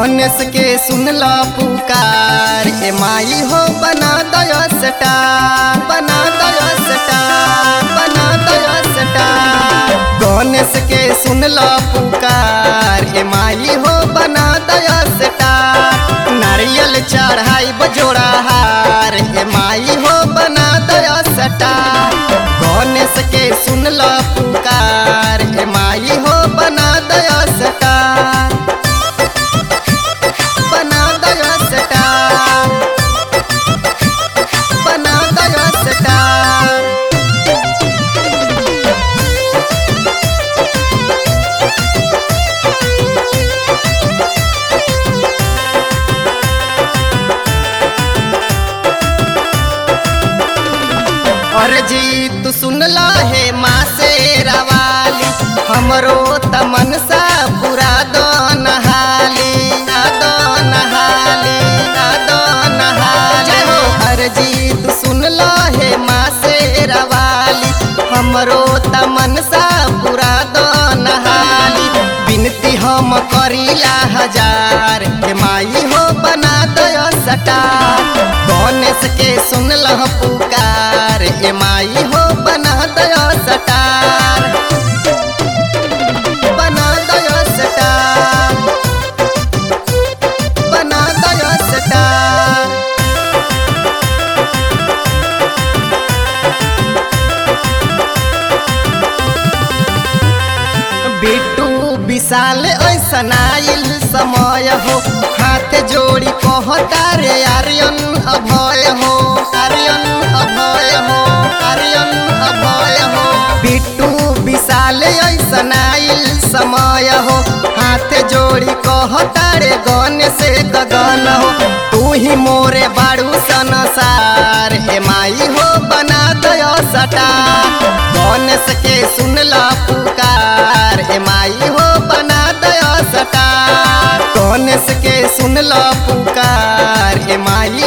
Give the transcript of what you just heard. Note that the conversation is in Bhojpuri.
गणेश के सुनला पुकार ए माई हो बना दया स्टार बना दया स्टार बना दया स्टार गणेश के सुनला पुकार ए माई हो बना दया स्टार नारियल चढ़ाई बजोड़ा हार ए माई हो बना दया स्टार गणेश के सुनला पुकार ए माई हो बना दया स्टार बना दया स्टार बना दया स्टार और जी तू सुनला है माँ से रवाली हमरो तमनसा पूरा दो नहाली दो नहाली दो नहाली हर जी तू सुनला है माँ से रवाली हमरो तमनसा पूरा दो नहाली बिनती हम करीला हजार हे माई हो बना दया सटार गणेश के सुनल पुकार ए माई हो बना दया सटार बना दया सटार बना दया सटार बिट्टू विशाल ऐसन आइल समय हो हाथ जोड़ी कहता रे आर्यन अभय हो आर्यन अभय हो आर्यन अभय हो बिट्टू विशाल ऐसन आइल समय हो हाथ जोड़ी कहता रे गणेश गगन हो तू ही मोरे बाड़ू संसार ए माई हो बना दया सटार गणेश के सुनला पुकार ए माई हो बना दया सटार गणेश के सुनला पुकार ए माई